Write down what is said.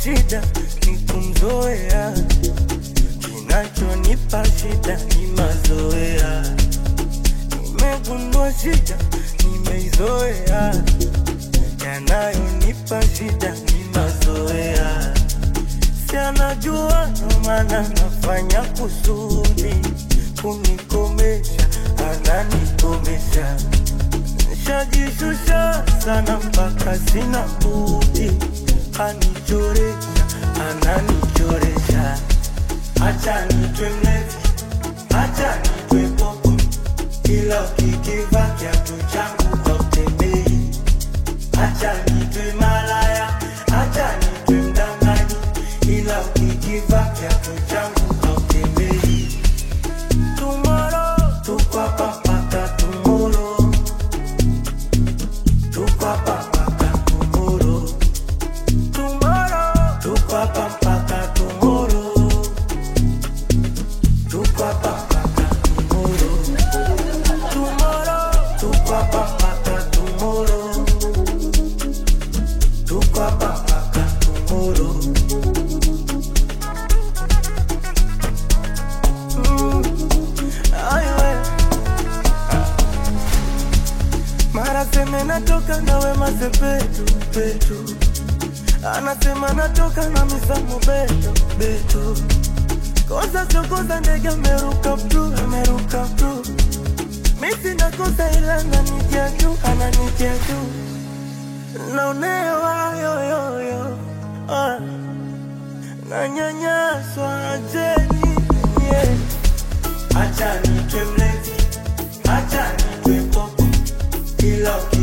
shida ni kumzoea, kinachonipa shida ni mazoea. Nimegundua shida nimeizoea, yanayonipa shida ni mazoea. Si anajua ndo maana nafanya kusudi kunikomesha, ananikomesha. Nishajishusha sana mpaka sina budi, anichoresha, ananichoresha. Acha nitwe mlevi, acha nitwe popo, ila ukikiva kiatu changu hautembei. Acha nitwe malaya, acha nitwe mdanganyi, ila ukikiva kiatu changu hautembei. Tomorrow, tuko hapa mpaka tomorrow. Tuko hapa mpaka tomorrow. Tomorrow, tuko hapa mpaka tomorrow. Tuko hapa mpaka tomorrow. Tomorrow, tuko hapa mpaka tomorrow. Tuko hapa mpaka tomorrow. Ay, we. Mara seme natoka na wema sepetu petu, anasema natoka na misamu beto beto, kosa sio kosa, ndege ameruka ptu ameruka ptu, misi nakosa ila ananitia juu ananitia juu, naonewa yoyoyo ah, nanyanyaswa ajeni yeah. Acha nitwe mlevi, acha nitwe popo, ila